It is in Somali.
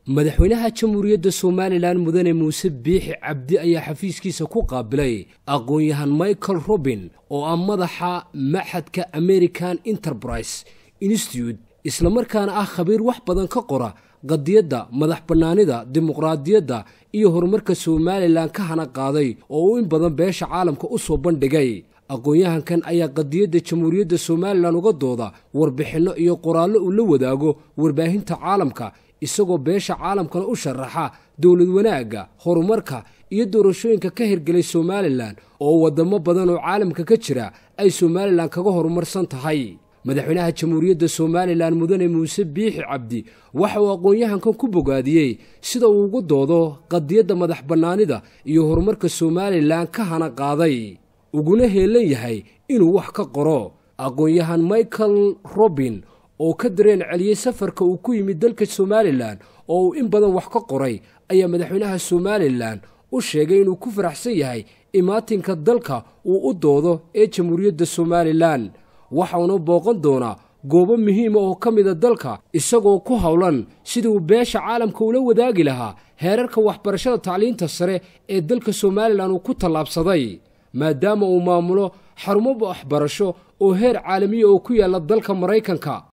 madaxweynaha jamhuuriyadda somalilan mudane muuse biixi cabdi ayaa xafiiskiisa ku qaabilay aqoon-yahan michael robin oo ah madaxa maxadka american enterprise institute islamarkaana ah khabiir wax badan ka qora qadiyadda madax bannaanida dimuqraadiyadda iyo horumarka somalilan ka hana qaaday oo uu in badan beesha caalamka u soo bandhigay aqoon-yahankan ayaa qadiyadda jamhuuriyadda somalilan uga dooda warbixinno iyo qoraallo uu la wadaago warbaahinta caalamka isagoo beesha caalamkana u sharaxa dowlad wanaagga horumarka iyo doorashooyinka ka hirgelay somalilan oo waddamo badan oo caalamka ka jira ay somalilan kaga horumarsan tahay madaxweynaha jamhuuriyadda somalilan mudane muuse biixi cabdi waxa uu aqoon-yahankan ku bogaadiyey sida uu ugu doodo qadiyadda madax bannaanida iyo horumarka somalilan ka hana qaaday uguna heelan yahay inuu wax ka qoro aqoon-yahan michael robin oo ka dareen celiyey safarka uu ku yimid dalka somalilan oo uu in badan wax ka qoray ayaa madaxweynaha somalilan u sheegay inuu ku faraxsan yahay imaatinka dalka uu u doodo ee jamhuuriyadda somalilan waxauna booqan doonaa goobo muhiima oo ka mida dalka isagoo ku howlan sidii uu beesha caalamka ula wadaagi lahaa heerarka waxbarashada tacliinta sare ee dalka somalilan uu ku tallaabsaday maadaama uu maamulo xarumo waxbarasho oo heer caalamiya oo ku yaalla dalka maraykanka